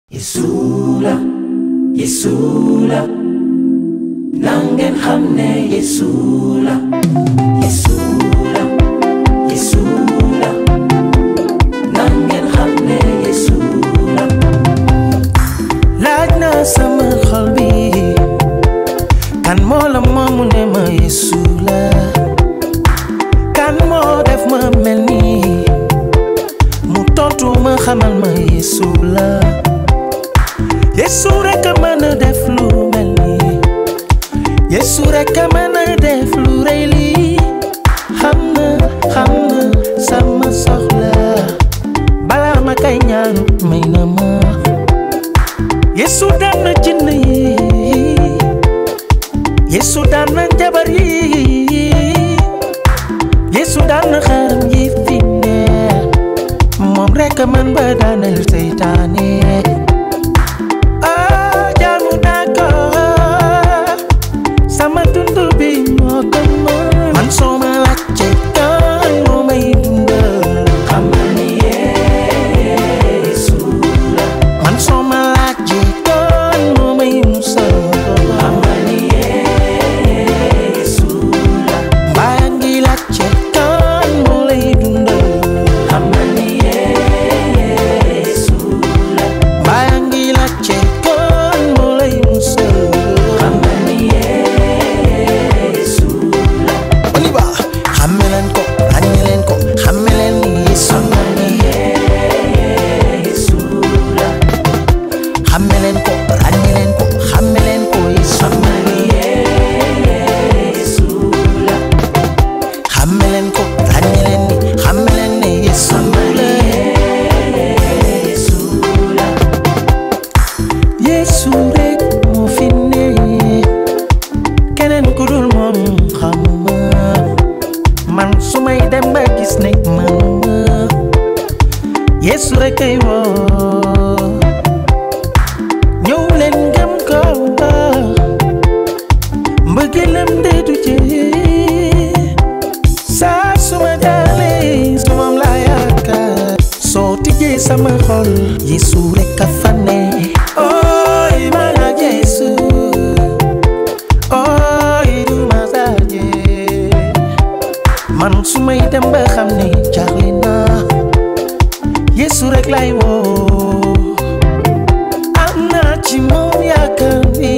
Yesu la Yesu la na ngeen xam ne Yesu la Yesu la Yesu la na ngeen xam ne Yesu la laaj naa sama xol bi kan moo la moomu ne ma Yesu la kan moo def ma mel nii mu tontu ma xamal ma Yesu la Yesu rek a mën a def lu mel nii Yesu rek a mën a def lu rëy lii xam na xam na sama soxla balaa ma kay ñaan may na ma Yesu daan na jinn yi Yesu daan na jabar yi Yesu daan na xaram yi fi ne moom rek a mën ba daaneel seytaane ah jaamu naa ko sama dund bi moo ko mën man soo ma laajte kan moo may dundal xamal ni Yesu la man soo ma laajte kan moo may musal xamal ni Yesu la mbaa ngi laajte kan moo lay dundal xamal ni Yesu la mbaa ngi laajte kan moo lay musal xamal ni Yesu la on y va xamme leen ko ràññe leen ko xamme leen ni Yesu xamal ni Yesu la xamme leen ko ràññe leen ko xamme leen ko Yesu xamal ni Yesu la xamme leen ko ràññe leen ni xamme leen ni Yesu xamal ni Yesu la Yesu rek moo fi ne keneen ku dul moom xamuma man su may dem ba gis ne manuma Yesu rek ay woo ñëw leen gëm ko ba mbëggeelam de du jeex saa su ma jaalee su moom laa yaakaar soo tijjee sama xol Yesu rek a fa ne ooy ma la Yesu ooy du ma saaje man su may dem ba xam ne jaaxle naa Yesu rek lay woo am naa ci moom yaakaar ni